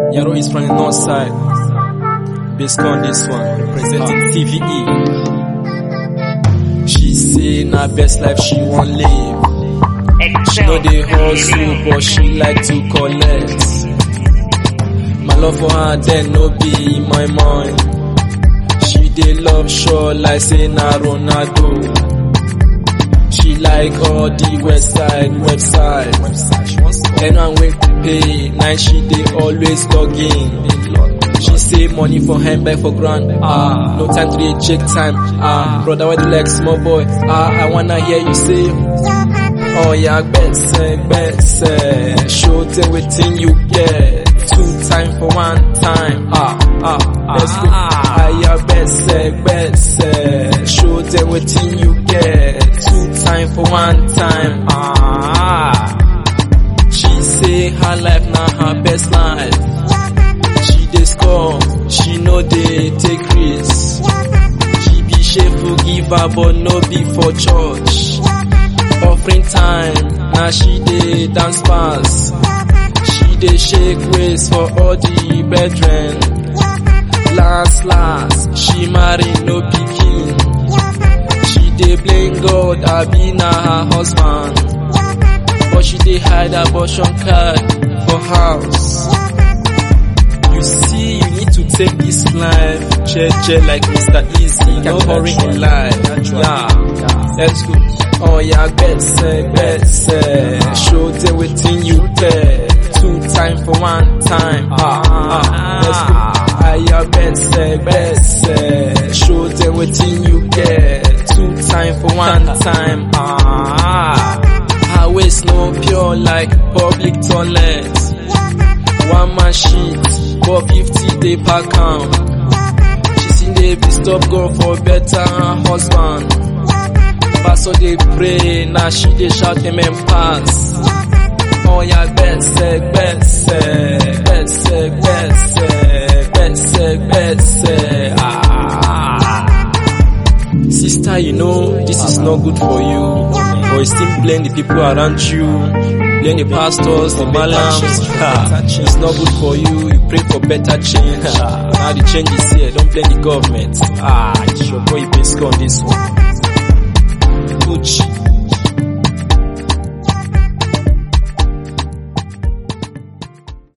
Yaro is from the north side. Based on this one, representing TVE. She say na best life she want live. She know the hustle, but she like to collect. My love for her then no be my mind. She dey love sure like say na Ronaldo. She like all the west side website. Anyone wey pay, now she dey always log in. She say money for hand, back for grand. Ah, no time to dey check time. Ah, brother, why the leg small boy? Ah, I wanna hear you say. Oh yeah, gbese, gbese. Show them wetin you get. Two time for one time. Ah, ah, let's go. Ah, yeah, gbese, gbese. Show them wetin you get. Two time for one time. Ah, she say her life na her best life. She dey score, she no dey take risks. She be shameful giver, but no be for church. Offering time, now she dey dance pass. She dey shake waist for all the brethren. Last last, she marry no pikin. She dey blame God, I be na her husband. But she dey hide abortion card for house. You see, you need to take this life, jeje like Mr. Easy, no hurry in life. Yeah, let's go. Oh yeah, gbese, gbese. Show them wetin you get. Two time for one time. Ah, ah, let's go. Ah yeah, gbese, gbese. Show them wetin you get. Two time for one time. Ah, her waist no pure like public toilet. One man shit, but 50 dey pack am. She still dey beat up girl for better husband. Pastor dey pray, now she dey shout amen pass. Oh yeah, gbese, gbese, gbese, gbese, gbese, gbese. Ah. Sister, you know this is not good for you. But you still blame the people around you, blame the pastors, the malams. Ah, It's not good for you. You pray for better change. Ah, Now the change is here. Don't blame the government. Ah, it's your boy based on this one. Gucci.